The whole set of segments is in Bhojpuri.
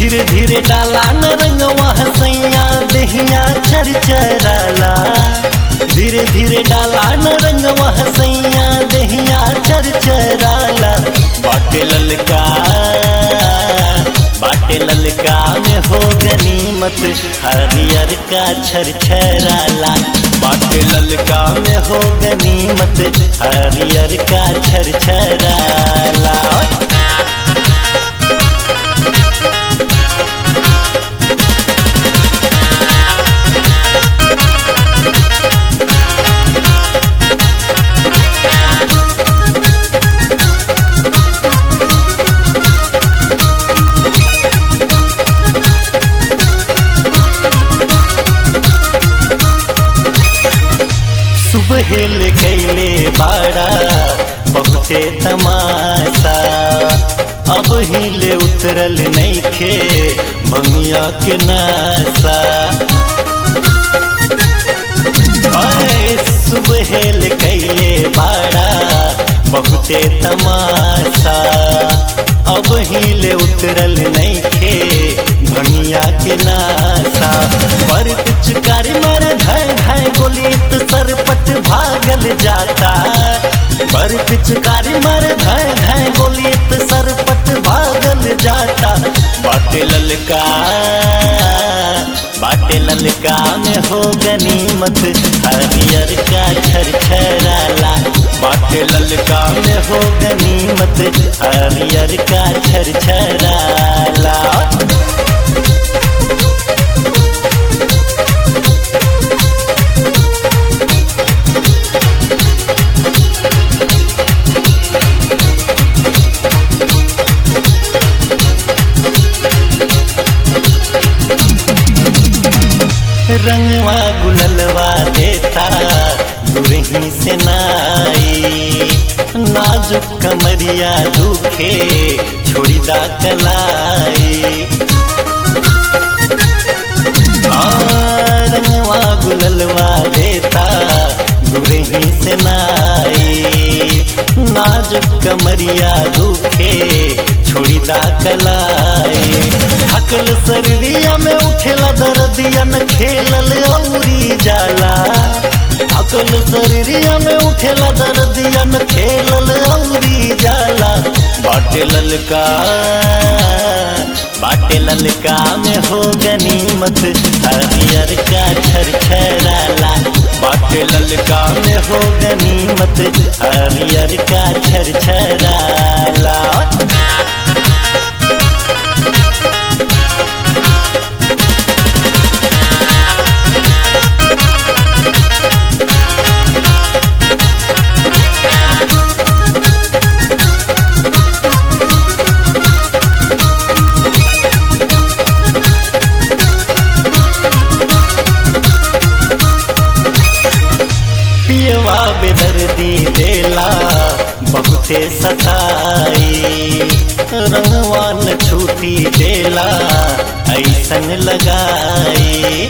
धीरे धीरे डाला न रंगवा सैया दहिया चरचराला धीरे धीरे डाला न रंगवा सैया दहिया चरचराला बाटे ललका बाटे ललका में हो गनीमत हरियर का छरछराला बाटे ललका में हो गनीमत हरियर का छरछराला सुबह ले कैले बाड़ा बहुते तमाशा अब हिले उतरल नैखे भंगिया के नासा आए सुबह ले कैले बाड़ा बहुते तमाशा अब हिले उतरल नैखे भंगिया के नासा पर पिचकारी मार धाय धाय गोली तो सरपट भागल जाता पर पिचकारी मार धाय धाय गोली तो सरपट भागल जाता बाटे ललका बाटे ललका में हो गनीमत हरियर का छरछराला बाटे ललका में हो गनीमत हरियर का छरछराला रंगवा गुललवा देता दुरही से नाई नाजुक कमरिया दुखे छोड़ी दा कलाई आ, रंगवा गुललवा देता दुरही से नाई नाजुक कमरिया दुखे छोड़ी दा कलाई हकल सररिया में उठेला दर्दिया न खेलल औरी जाला हकल सररिया में उठेला दर्दिया न खेलल औरी जाला बाटे ललका बाटे ललका में हो गनीमत हरियर का छरछराला बाटे ललका में हो गनीमत हरियर का छरछराला पियवा बेदर्दी देला बहुते सताई रंगवान छूटी देला ऐसन लगाई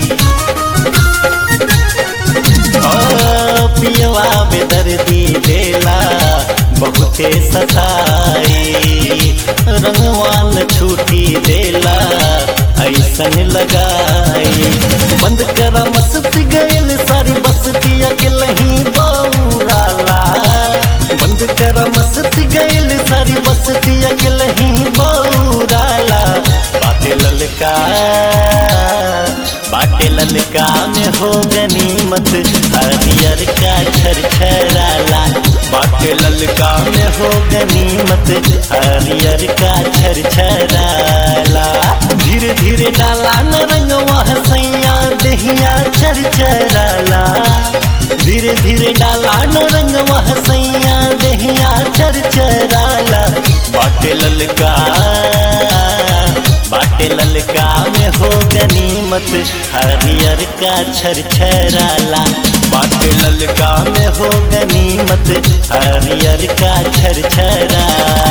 ओ पियवा बेदर्दी देला बहुते सताई रंगवान छूटी देला ऐसन लगाई बंद करा मस्ती गयल सारी बस्तिया के लही बौराला बंद करा मस्ती गयल सारी बस्तिया के लही बौराला बाटे ललका बाटे ललका में हो गनीमत हरियर का छरछराला बाटे ललका में हो गनीमत हरियर का छरछराला धीरे धीरे डाला न रंगवा सैया दहिया चरचराला धीरे धीरे डाला न रंगवा सैया दहिया चरचराला बाटे ललका बाटे ललका में हो गनीमत हरियर का छरछराला बाटे ललका में हो गनीमत हरियर का छरछराला